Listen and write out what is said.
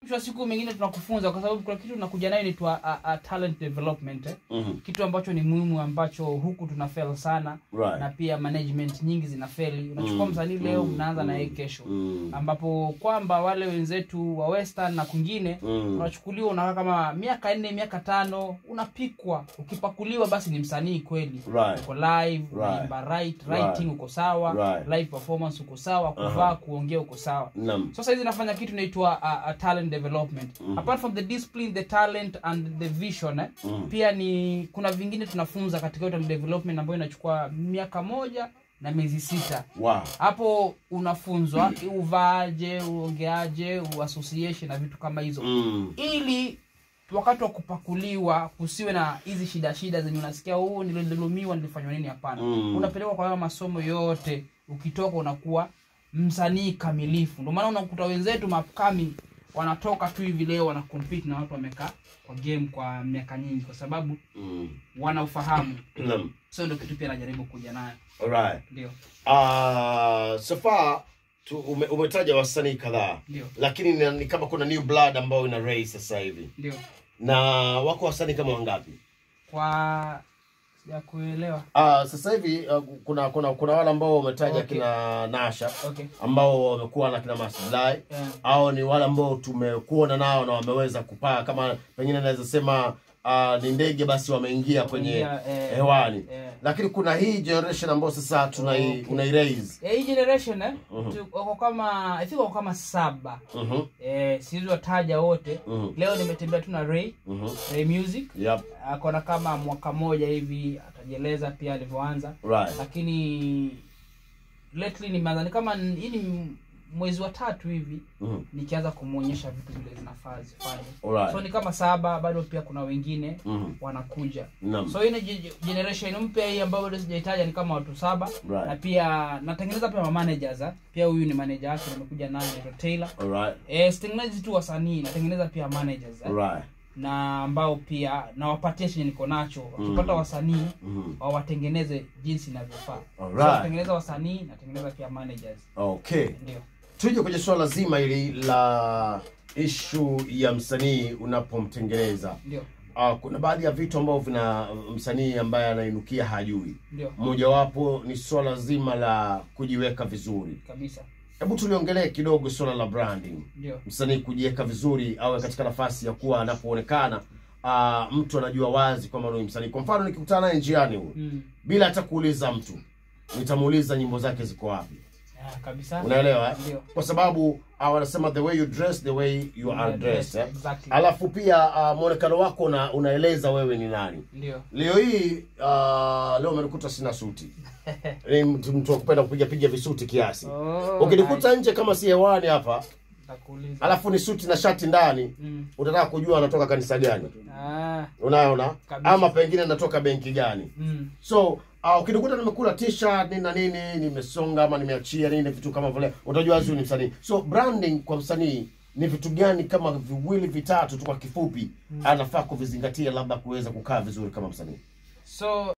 mwisho wa siku mengine tunakufunza kwa sababu kuna kitu tunakuja nayo inaitwa uh, uh, talent development eh? Mhm. kitu ambacho ni muhimu ambacho huku tuna fail sana Right. na pia management nyingi zinafeli unachukua Mm, msanii leo mm, mnaanza na mm, yeye kesho mm. ambapo kwamba wale wenzetu wa western na kwingine Mm. unachukuliwa unakaa kama miaka nne miaka tano unapikwa ukipakuliwa basi ni msanii kweli Right. uko live Right. unaimba right, Right. writing uko sawa Right. live performance uko sawa kuvaa kuongea uko sawa Naam. sasa hizi nafanya kitu inaitwa uh, uh, talent development apart from the discipline the talent and the vision eh, Mhm. pia ni kuna vingine tunafunza katika hiyo talent development ambayo inachukua miaka moja na miezi sita Wow. hapo unafunzwa uvaaje uongeaje uassociation na vitu kama hizo Mm. ili wakati wa kupakuliwa kusiwe na hizi shida shida zenye unasikia huu nilidhulumiwa nilifanywa nini hapana Mm. unapelekwa kwa hayo masomo yote ukitoka unakuwa msanii kamilifu ndio maana unakuta wenzetu mapkami wanatoka tu hivi leo wana compete na watu wamekaa kwa game kwa miaka nyingi kwa sababu Mm. wana ufahamu Naam. so ndio kitu pia najaribu kuja nayo Alright. ndio Uh, so far tu, ume, umetaja wasanii kadhaa ndio lakini ni, ni kama kuna new blood ambayo ina raise sasa hivi ndio na wako wasanii kama wangapi kwa sijakuelewa uh, sasa hivi uh, kuna kuna kuna wale ambao wametaja Okay. kina Nasha okay ambao wamekuwa na kina Maslai yeah. au ni wale ambao tumekuona nao na wameweza kupaa kama pengine naweza sema uh, ni ndege basi wameingia kwenye Wameingia, eh, hewani eh. lakini kuna hii generation ambayo sasa tunai Okay. unairaise Eh, hii generation eh, Mhm. tu- wako kama I think wako kama saba Mhm, eh, siwezi wataja wote mhm, leo nimetembea tu na Ray mhm. Ray Music Yep, akona kama mwaka moja hivi atajieleza pia alivyoanza right. lakini lately nimeanza ni kama n- hii ni mwezi wa tatu hivi Mhm, nikianza kumwonyesha vitu vile zinafaa zifanye alright. so ni kama saba bado pia kuna wengine Mhm, wanakuja naam. so hii ni ge- generation mpya hii ambayo bado sijaitaja ni kama watu saba Right. na pia natengeneza pia mamanagers ha? pia huyu ni manager wake nimekuja naye anaitwa Taylor Alright, eh sitengenezi tu wasanii natengeneza pia managers ha? right. na ambao pia nawapatia chenye niko nacho wakipata wasanii Mhm, wawatengeneze jinsi inavyofaa Alright. so, natengeneza wasanii natengeneza pia managers okay. ndio tuje kwenye suala zima hili la ishu ya msanii unapomtengeneza ndio uh, kuna baadhi ya vitu ambavyo vina msanii ambaye anainukia hajui ndio mojawapo ni swala zima la kujiweka vizuri kabisa hebu tuliongelee kidogo swala la branding ndio msanii kujiweka vizuri awe katika nafasi ya kuwa anapoonekana uh, mtu anajua wazi kwamba ni msanii kwa mfano nikikutana naye njiani huyu mm. bila hata kuuliza mtu nitamuuliza nyimbo zake ziko wapi yeah, kabisa unaelewa eh? Ndio. kwa sababu uh, wanasema the way you dress the way you are dressed eh? Exactly. alafu pia uh, mwonekano wako una, unaeleza wewe ni nani ndio leo hii uh, leo umenikuta sina suti ni mtu mtu wa kupenda kupiga piga visuti kiasi Oh, ukinikuta nje kama si hewani hapa Nitakuuliza. alafu ni suti na shati ndani Mm. utataka kujua anatoka kanisa gani Ah, unaona Kabisa. ama pengine natoka benki gani mm. so uh, ukinikuta nimekula t-shirt nini na nini nimesonga ama nimeachia nini vitu kama vile utajua huyu ni msanii so branding kwa msanii ni vitu gani kama viwili vitatu tu kwa kifupi anafaa kuvizingatia labda kuweza kukaa vizuri kama msanii so